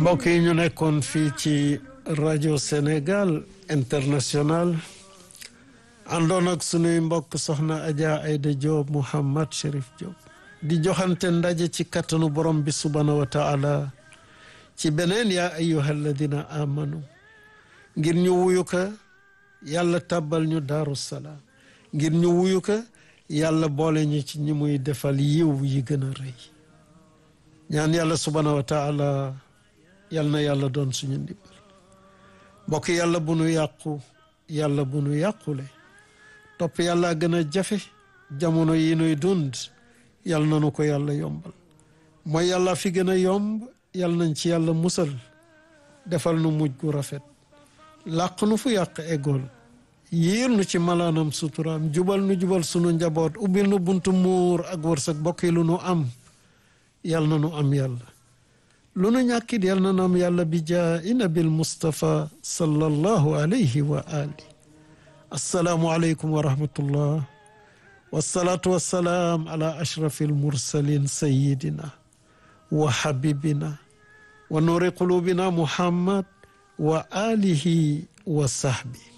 mbokk yi ñu nekkoon fii ci rajo Sénégal international àndoon ak sunuy mbokk soxna Adja Aida Diop Mouhammad Chérif Diop di joxante ndaje ci kattanu borom bi subhanahu wa taala ci beneen yaa ayyuha alladina amanu ngir ñu wuyu ka yàlla tàbbal ñu daaru salaam ngir ñu wuyu ka yàlla boole ñu ci ñi muy defal yiw yi gën a rëy ñaan yàlla subhanahu wa taala yal na yàlla doon suñu ndimbal mbokk yàlla bu nu yàqu yàlla bu nu yàqule topp yàlla gën a jafe jamono yi nuy dund yal na nu ko yàlla yombal mooy yàlla fi gën a yomb yal nañ ci yàlla musal defal nu mujj gu rafet làq nu fu yàq eggool yiir nu ci malaanam suturaam jubal nu jubal sunu njaboot ubbil nu buntu muur ak wërsëg bokk yi lu nu am yal na nu am yàlla lu nu ñàkkit yal na nu am yàlla bi jaa i nabil Mustafa sallallahu alayhi wa ali assalaamu aleykum wa rahmatullah wasalaatu wassalaam ala ashrafi almursalin sayidina wa habibina wa nuuri qulubina muhammad wa alihi wa sahbi